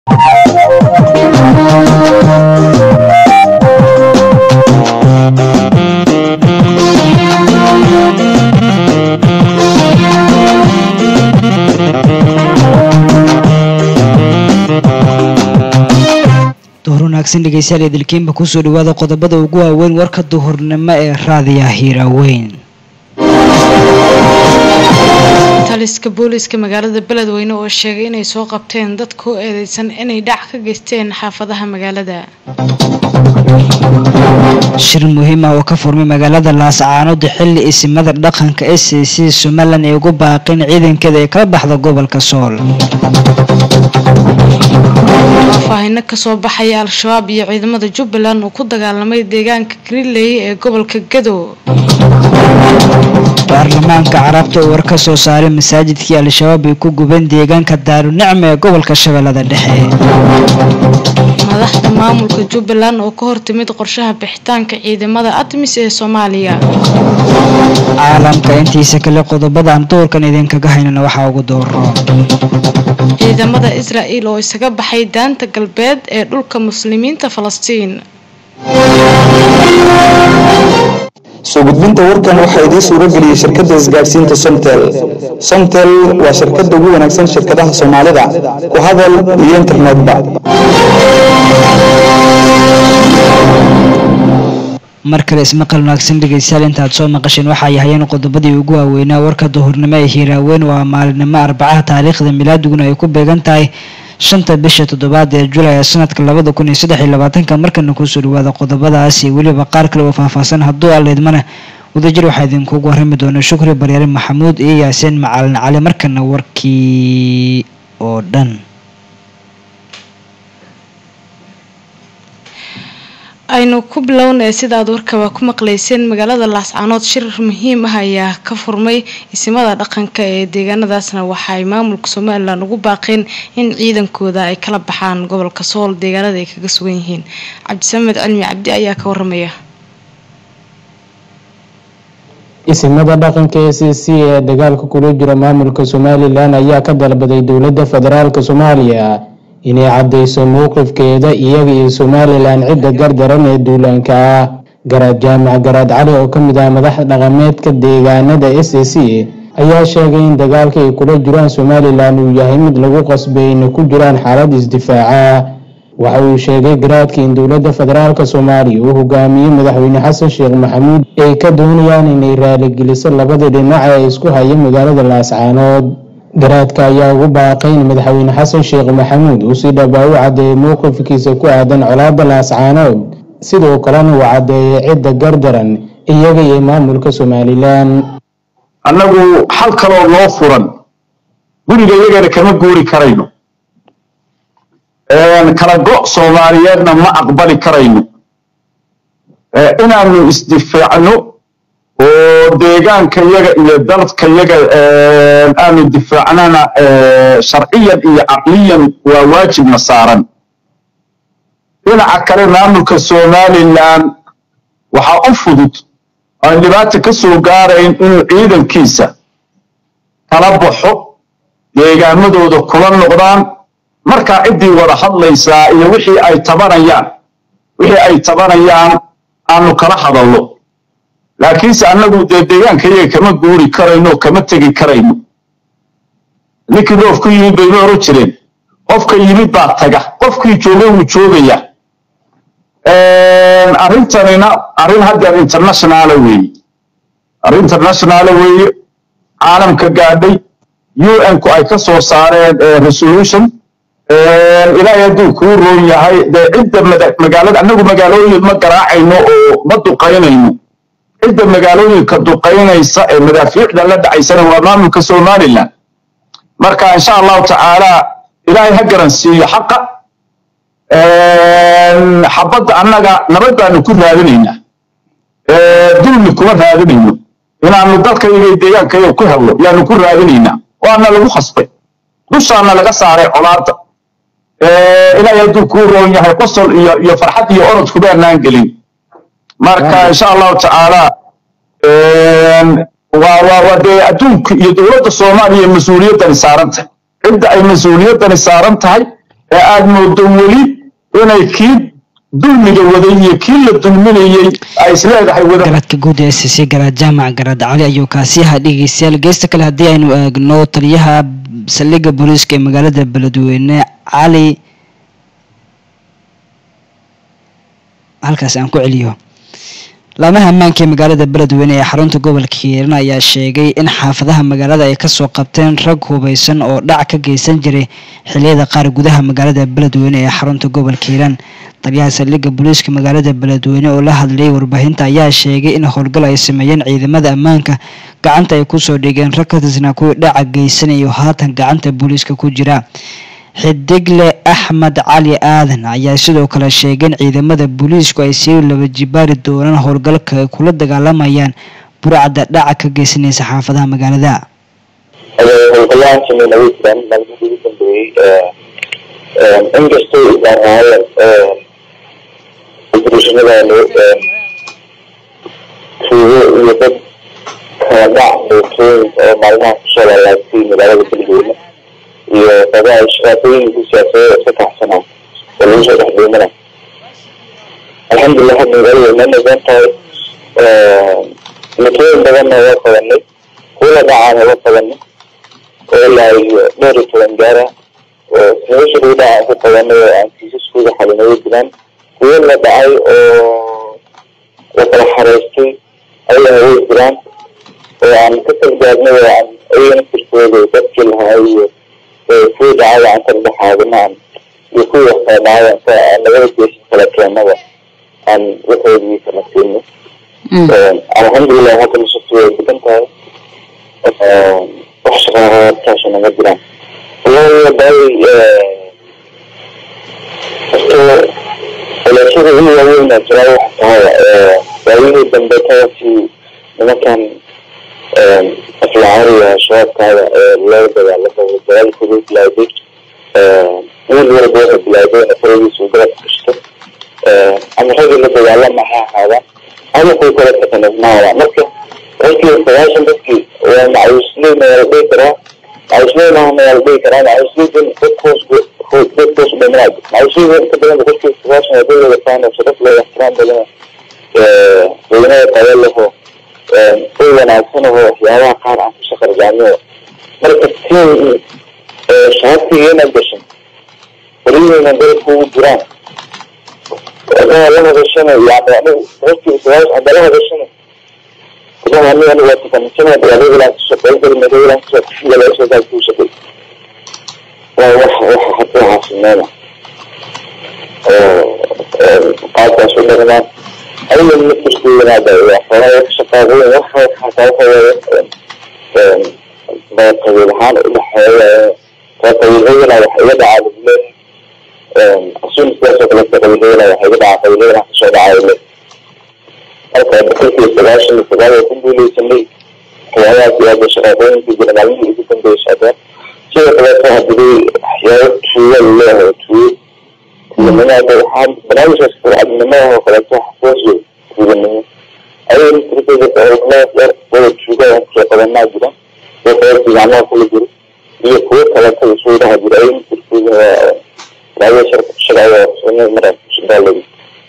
duhur wanaagsan dhegeystayaal idilkiinba kusoo dhawaada qodobada ugu waaweyn warka duhurnimo ee raadiya hiiraaweyn taliska booliiska magaalada beledweyne oo sheegay inay soo qabteen dad ku eedeysan inay dhac ka geysteen xaafadaha magaalada shir muhiim ah oo ka furmay magaalada laascaanood xilli isimada dhaqanka s a c somalilan ay ugu baaqeen ciidankeeda ay kala baxda gobolka sool faahfaahino kasoo baxaya al-shabaab iyo ciidamada jubbaland oo ku dagaalamay deegaanka greenley ee gobolka gadow baarlamaanka carabta oo war ka soo saaray masaajidkii al-shabaab ay ku gubeen deegaanka daarunicma ee gobolka shabeellada dhexe madaxda maamulka jubbaland oo ka hortimid qorshaha bixitaanka ciidamada admis ee soomaaliya caalamka intiisa kale qodobada aan duurkan idinkaga haynana waxaa ugu dooro ciidamada israa'el oo isaga baxay daanta galbeed ee dhulka muslimiinta falastiin soo gudbinta warkan waxaa idiin suuro geliyey shirkadda isgaadhsiinta somtel somtel waa shirkadda ugu wanaagsan shirkadaha soomaalida ku hadal iyo internetba mar kale ismaqal wanaagsan dhegeystayaal intaad soo maqasheen waxay ahayeen qodobadii ugu waaweynaa warka duhurnimo ee hiiraaweyn waa maalinimo arbacaha taariikhda milaadiguna ay ku beegan tahay shanta bisha toddobaad ee julay ee sanadka labada kun iyo saddex iyo labaatanka markana kusoo dhawaada qodobadaas iyo weliba qaar kale oo faahfaahsan hadduu aleedmana wadajir waxaa idinkugu warrami doona shukri baryaare maxamuud iyo yaasiin macalin cali markana warkii oo dhan aynu ku bilownay sidaad warkaba ku maqlayseen magaalada laascaanood shir muhiim ah ayaa ka furmay isimada dhaqanka ee deegaanadaasna waxa ay maamulka somalilan ugu baaqeen in ciidankooda ay kala baxaan gobolka sool deegaanada ay kaga sugan yihiin cabdisamed cilmi cabdi ayaa ka waramaya isimada dhaqanka e c c ee dagaalka kula jira maamulka somalilan ayaa ka dalbaday dowladda federaalk soomaaliya inay caddeyso mowqifkeeda iyaga iyo somalilan cidda gardaran ee duulaanka ah garaad jaamac garaad cali oo ka mid ah madaxda dhaqameedka deegaanada s a c ayaa sheegay in dagaalka ay kula jiraan somalilan uu yahay mid lagu qasbay inay ku jiraan xaalad isdifaaca waxa uu sheegay garaadka in dowladda federaalk soomaaliya uu hogaamiyey madaxweyne xasan sheekh maxamuud ay ka doonayaan inay raaligeliso labada dhinac ee isku haya magaalada laascaanood garaadka ayaa ugu baaqay in madaxweyne xasan sheekh maxamuud uu si dhabaa u caddeeyay mowqifkiisa ku aadan colaada laascaanood sidoo kalena uu caddeeyay cidda gardaran iyaga iyo maamulka somalilan annagu xal kaloo noo furan guriga iyagana kama guuri karayno kala go' soomaaliyeedna ma aqbali karayno inaanu isdifaacno oo deegaanka yaga iyo dalka yaga aanu difaacnana sharciyan iyo caqliyan waa waajibna saaran dhinaca kale maamulka somalilan waxaa u fudud aan dhibaata ka soo gaarayn inuu ciidankiisa kala baxo deegaamadooda kula noqdaan markaa ciddii wada hadlaysaa iyo wixii ay tabanayaan wixii ay tabanayaan aanu kala hadallo laakiinse annagu dee deegaanka iyaga kama guuri karayno kama tegi karayno ninkii dhoof ku yimid bayma oran jireen qofka yimid baa taga qofkii jooga wuu joogaya arrintanina arrin haddeer internationaala weeye arrin internationaala weeye caalamka gaadhay un-ku ay ka soo saareen resolution ilaahay hadduu kuu roon yahay dee cidda magaalada annagu magaalooyin ma garaacayno oo ma duqaynayno cidda magaalooyinka duqaynaysa ee madaafiicda la dhacaysana waa maamulka somalilan marka insha allahu tacaala ilaahay ha garansiiyo xaqa xabadda annaga nabad baanu ku raadinaynaa dulmi kuma raadinayno inaanu dalkayga deegaankayga ku helno yaanu ku raadinaynaa waana lagu khasbay dushaana laga saaray colaadda ilaahay hadduu kuu roon yahay qosol iyo iyo farxad iyo orod kubaanaan gelin marka insha allahu tacaala waa waa waa dee adduunka iyo dowladda soomaaliya mas-uuliyaddani saaran tahay cidda ay mas-uuliyaddani saaran tahay ee aad moodo weli inay kii dulmiga waday iyo kii la dulminayey ay isleedahay wada garadka guud ee s c garaad jaamac garaad cali ayuu kaasi ahaa dhegeystayaal geesta kale haddii aynu eegno taliyaha saldhigga booliiska ee magaalada beledweyne cali halkaas aan ku celiyo laamaha ammaanka ee magaalada beledweyne ee xarunta gobolka hiiraan ayaa sheegay in xaafadaha magaalada ay kasoo qabteen rag hubeysan oo dhac ka geysan jiray xiliyada qaar gudaha magaalada beledweyne ee xarunta gobolka hiiraan taliyaha saldhigga booliiska magaalada beledweyne oo la hadlayay warbaahinta ayaa sheegay in howlgal ay sameeyeen ciidamada ammaanka gacanta ay kusoo dhigeen rag ka tirsanaa kuwii dhaca geysanayo haatan gacanta booliiska ku jira xidigle axmed cali aadan ayaa sidoo kale sheegay in ciidamada booliisku ay sii laba jibaari doonaan howlgalka ay kula dagaalamayaan burcadda dhaca ka geysanaysa xaafadaha magaalada howlgalahan sameyna way jiraan maalmihii ugu dambeeyey inkastoo isaan operatiinadaanu tuugo iyo dad kala dhac mootooyin oo maalmaha kusoo laalaagtay magaalada beledweyne iyo dadaha shaqaaqooyinka siyaasadeed iska kaxsanaa oo lagu soo dhex dhuumana alxamdulilah hadda magaalada way noo noqon tahay mootooyin badanna waa qabanay kuwa dhacaana waa qabanay oo ilaa iyo dhowr iyo toban gaara oo nolosha lagu dhaca aan ku qabanay oo aan kiisaskooda xalinaya jiraan kuwo la dhacay oo la kala xareystay ayana way jiraan oo aan ka kalgaarnay oo aan ayagana firkooda dadkii lahaa iyo kuwii dhacay aan kala dhexaadinaan iyo kuwii wax kala dhacay ka nabada geesin kala keenaba aan waxoodii kala siinay alxamdulilah hadda nashatu way degan tahay wax shaqaaqaadkaasha nama jiraan wallahi daay horta walaashada ugu waaweyn aa jiraa waxa tahay waayihii dambe taasi nimankan aflacaariga shabaabkaada ee loo dagaalamo dagaalkooda bilaaday wiil walba waxa bilaabay in faradiisa uu garabka gashto ama ragii la dagaalama ha ahaadaan ama kuwa kale takanasmaaya marka markii sagaashan dadkii waa macawisley ma la dhihi karaa macawisley maaha ma la dhihi karaa macawisleydan dad hoos dad hoos dhimanaa macawisleyda inta badan boqolkiiba sagaashan waa dad wada faan oo sharaf leh ixtiraam badan weynada tayo leho way wanaagsan oo waxyaabaha qaar aan ku shaqarjaamiyo marka tiin shaatigeena gashan warihiina dalka ugu jiraan hadaa la hadashana yani anigu boqolkiiba sagaashan hadaa la hadashana kudaha aniga aniga waa tukamisana dagaalyadan kusoo qaybgali magayadan kusoo kushigalaashadaa kuu shaqay waa wax waxa hadda waxaa sameena oo qaabkaas u dhaqmaan ayaga mafirkoodanada waxoogaa shaqaaqooyin waxa xataa waxa waaye qabiil ahaan udhexeeya kaa qabiilhadana wax iga dhacaa lagule asun sidaasoo kaleeta qabiilhadana wax iga dhacaa qabiilhadana kasoo dhacaa le marka boqolkiiba sagaashan iyo sagaal waa ku guuleysanay waxyaabahaas iyo hadda shaqaaqooyinka jira maalmihii ugu dambeeyay socdeen sidoo kaleeto hadiday waxyaabo tuuga laleeyahay tuugo tuuganimada waxaa barnaamijkaas cadnimada oo kaleeto xafoosyo tuuganimo ayaga mafirkooda howlgalaas yar wada tuuga aan kusoo qabanaa jira kuwa kaleeto gacmaha kula jiro iyo kuwo kaleeto isugu dhaha jira ayaga mafirkooda waa laga sharciga sunna mara shidaaladi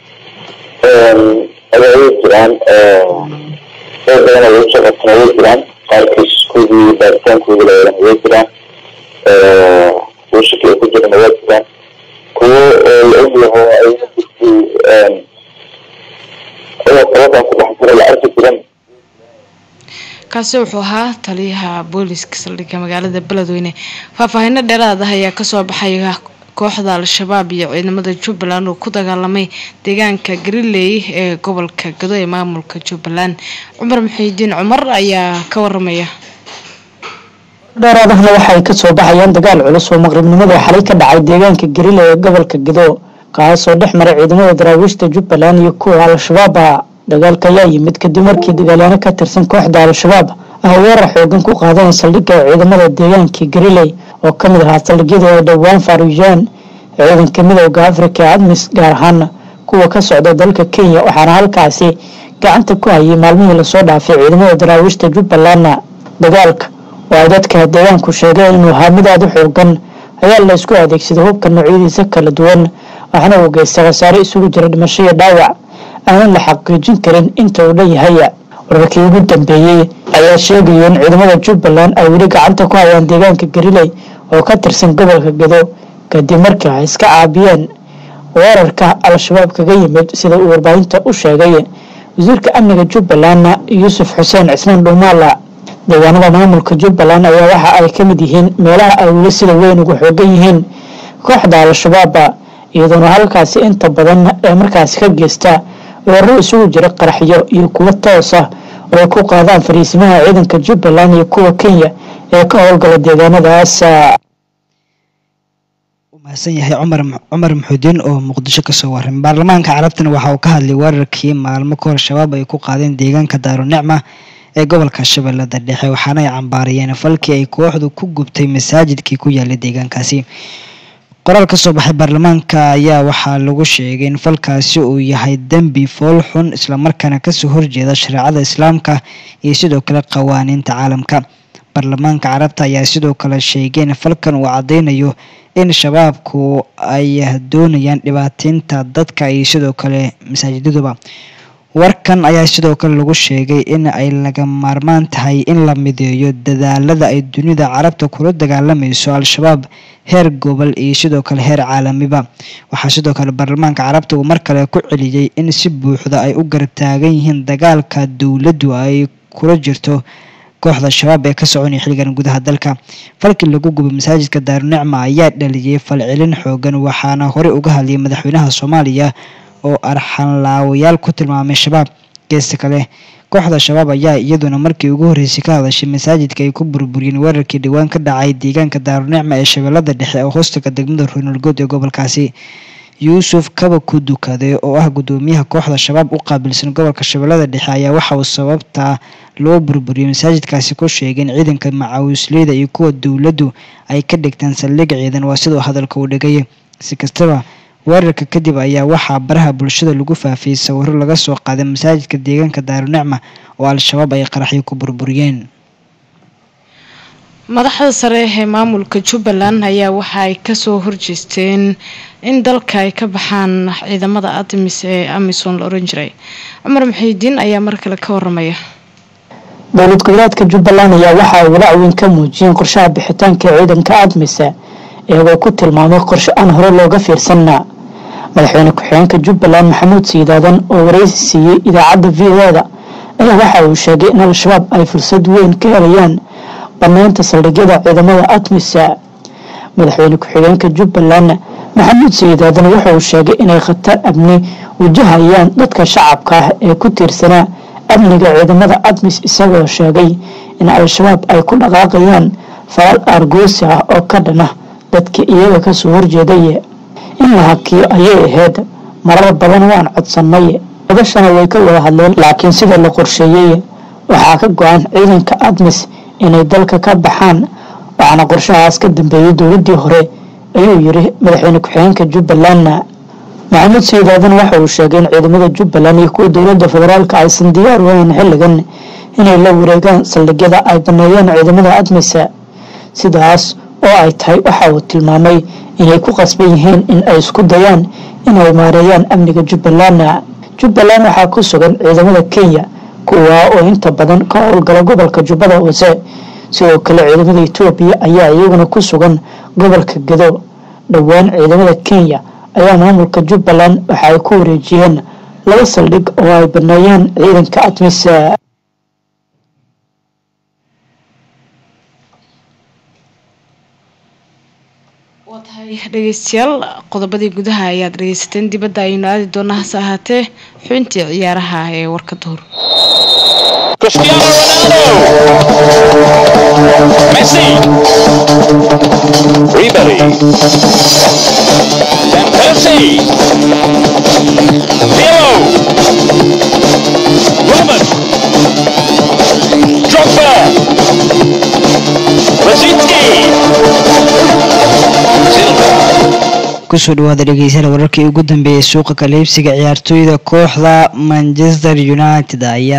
ayaa way jiraan dad badan oo lagu soo qabtana way jiraan qaar kiisaskoodii baaritaankoodi la yeelana way jiraan kuwo shaki ay ku jirana waa jiraan kuwo oo la og yaho ayaga jirkii oo qabadan ku dhex jira la arki jiran kaasi wuxuu ahaa taliyaha booliska saldhigga magaalada beledweyne faahfaahino dheeraad ah ayaa kasoo baxaya kooxda al-shabaab iyo ciidamada jubbaland oo ku dagaalamay deegaanka gariley ee gobolka gado ee maamulka jubbaland cumar muxiidiin cumar ayaa ka waramaya dheeraadahna waxay kasoo baxayaan dagaal culus oo maqribnimada xalay ka dhacay deegaanka garile ee gobolka gado kaasoo dhex maray ciidamada daraawiishta jubbaland iyo kuwa al-shabaaba dagaalka ayaa yimid kadib markii dagaalyaano ka tirsan kooxda al-shabaab ah weerar xoogan ku qaadeen saldhigga ciidamada deegaanka gariley oo ka mid ahaa saldhigyada ay dhowaan faaruujiyaan ciidanka midowda afrika ee admis gaar ahaan kuwa ka socda dalka kenya waxaana halkaasi gacanta ku hayay maalmihii lasoo dhaafay ciidamada daraawiishta jubbalandna dagaalka oo ay dadka deegaanku sheegeen inuu ahaa mid aada u xoogan ayaa la isku adeegsaday hubka noocyadiisa kala duwan waxaana uu geystay khasaare isugu jira dhimasho iyo dhaawac aanan la xaqiijin karin inta uu leeyahay wararkii ugu dambeeyey ayaa sheegaya in ciidamada jubbaland ay weli gacanta ku hayaan deegaanka gariley oo ka tirsan gobolka gado kadib markii ay iska caabiyeen weerarka al-shabaab kaga yimid sida uu warbaahinta u sheegay wasiirka amniga jubbalandna yuusuf xuseen cismaan dhuumaala deegaanada maamulka jubbaland ayaa waxa ay ka mid yihiin meelaha ay weli sida weyn ugu xoogan yihiin kooxda al-shabaaba iyadoona halkaasi inta badan ee markaasi ka geysta weeraro isugu jira qaraxyo iyo kuwo toos ah oo ay ku qaadaan fariisimaha ciidanka jubbaland iyo kuwa kenya ee ka howlgala deegaanadaas mahadsan yahay cumar cumar maxuudiin oo muqdisho kasoo waramay baarlamaanka carabtana waxa uu ka hadlay weerarkii maalmo kahor shabaab ay ku qaadeen deegaanka daarunicma ee gobolka shabeellada dhexe waxaana ay cambaariyeen falkii ay kooxdu ku gubtay masaajidkii ku yaalay deegaankaasi qoraal ka soo baxay baarlamaanka ayaa waxaa lagu sheegay in falkaasi uu yahay dembi fool xun islamarkaana kasoo horjeeda shareecada islaamka iyo sidoo kale qawaaniinta caalamka baarlamaanka carabta ayaa sidoo kale sheegay in falkan uu caddeynayo in shabaabku ay doonayaan dhibaateynta dadka iyo sidoo kale masaajidaduba warkan ayaa sidoo kale lagu sheegay in ay laga maarmaan tahay in la mideeyo dadaalada ay dunida carabta kula dagaalamayso al-shabaab heer gobol iyo sidoo kale heer caalamiba waxaa sidoo kale baarlamaanka carabta uu mar kale ku celiyey in si buuxda ay u gartaagan yihiin dagaalka dowladdu ay kula jirto kooxda shabaab ee ka soconaya xilligan gudaha dalka falkii lagu gubay masaajidka daarunicma ayaa dhaliyey falcelin xoogan waxaana horey uga hadlayay madaxweynaha soomaaliya oo arxanlaawayaal ku tilmaamay shabaab geesta kale kooxda shabaab ayaa iyaduna markii ugu horreysay ka hadashay masaajidka ay ku burburiyeen weerarkii dhowaan ka dhacay deegaanka daarunicma ee shabeellada dhexe oo hoostaga degmada roynolgood ee gobolkaasi yuusuf kaba ku dukaday oo ah guddoomiyaha kooxda shabaab u qaabilsan gobolka shabeellada dhexe ayaa waxa uu sababta loo burburiyey masaajidkaasi ku sheegay in ciidanka macawisleyda iyo kuwa dowladdu ay ka dhigtaan saldhig ciidan waa sidoo hadalka uu dhigay si kastaba weerarka kadib ayaa waxaa baraha bulshada lagu faafiyey sawiro laga soo qaaday masaajidka deegaanka daarunicma oo al-shabaab ay qaraxyo ku burburiyeen madaxda sare ee maamulka jubbaland ayaa waxa ay kasoo horjeesteen in dalka ay ka baxaan ciidamada admis ee amisom la oran jiray cumar muxiidiin ayaa mar kale ka waramaya dowlad goboleedka jubbaland ayaa waxa ay walaac weyn ka muujiyeen qorshaha bixitaanka ciidanka admise iyagoo ku tilmaamay qorshe aan hore looga fiirsanna madaxweyne ku-xigeenka jubbaland maxamuud siidaadan oo wareysi siiyey idaacadda v o-da ayaa waxa uu sheegay in al-shabaab ay fursad weyn ka helayaan banaynta saldhigyada ciidamada admisa madaxweyne ku-xigeenka jubbaland maxamuud siidaadan wuxuu sheegay inay khatar amni wajahayaan dadka shacabka ah ee ku tiirsanaa amniga ciidamada admis isagoo sheegay in al-shabaab ay ku dhaqaaqayaan falal aargoosi ah oo ka dhana dadka iyaga kasoo horjeeday in la hakiyo ayay ahayd marar badan waan codsanay odashana way ka wada hadleen laakiin sida la qorsheeyey waxaa ka go-an ciidanka admis inay dalka ka baxaan waxaana qorshahaas ka dambeeyay dowladii hore ayuu yiri madaxweyne ku-xigeenka jubbaland maxamuud siidaadan waxa uu sheegay in ciidamada jubbaland iyo kuwa dowlada federaalk aysan diyaar u ahayn xilligan inay la wareegaan saldhigyada ay baneeyeen ciidamada admisa sidaas oo ay tahay waxa uu tilmaamay inay ku qasban yihiin in ay isku dayaan inay maareeyaan amniga jubbaland jubbaland waxaa ku sugan ciidamada kenya kuwaa oo inta badan ka howlgala gobolka jubbada hoose sidoo kale ciidamada etoobiya ayaa iyaguna ku sugan gobolka gado dhowaan ciidamada kenya ayaa maamulka jubbaland waxa ay ku wareejiyeen laba saldhig oo ay baneeyeen ciidanka admis waa tahay dhegeystayaal qodobadii gudaha ayaad dhegeysateen dibadda ayaynu aadi doonaa hase ahaatee xubintii ciyaaraha ee warka duhur Cristiano Ronaldo. Messi. Ribery. Van Persie. Pirlo. Roman. Drogba. Rosicki. Silva. kusoo dhawaada dhegeystayaal wararkii ugu dambeeyay suuqa kala iibsiga ciyaartooyda kooxda manchester united ayaa